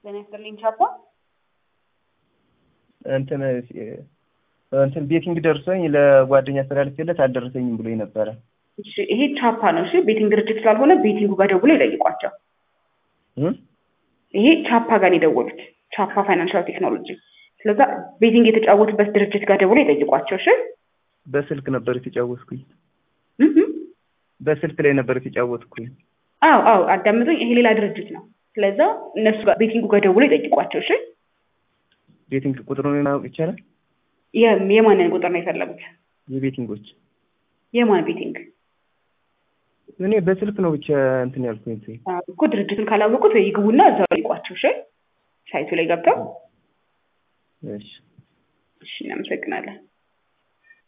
ጤና ይስጥልኝ ቻፓ። እንትን እንትን ቤቲንግ ደርሶኝ ለጓደኛ አስተላልፌለት አልደረሰኝም ብሎኝ ነበረ። እሺ ይሄ ቻፓ ነው። እሺ ቤቲንግ ድርጅት ስላልሆነ ቤቲንጉ ጋር ደውሎ ይጠይቋቸው። እም? ይሄ ቻፓ ጋር ነው የደወሉት፣ ቻፓ ፋይናንሻል ቴክኖሎጂ። ስለዛ ቤቲንግ የተጫወቱበት ድርጅት ጋር ደውሎ ይጠይቋቸው። እሺ በስልክ ነበር የተጫወትኩኝ። እህ በስልክ ላይ ነበር የተጫወትኩኝ። አዎ አዎ፣ አዳምጡኝ። ይሄ ሌላ ድርጅት ነው። ስለዛ እነሱ ጋር ቤቲንጉ ጋር ደውሎ ይጠይቋቸው። እሺ ቤቲንግ ቁጥሩን ማወቅ ይቻላል? የ- የማንን ቁጥር ነው የፈለጉት? የቤቲንጎች የማን ቤቲንግ እኔ በስልክ ነው ብቻ እንትን ያልኩኝ። አዎ እኮ ድርጅቱን ካላወቁት ይግቡና እዛው ይጠይቋቸው። እሺ ሳይቱ ላይ ገብተው እሺ እሺ፣ እናመሰግናለን።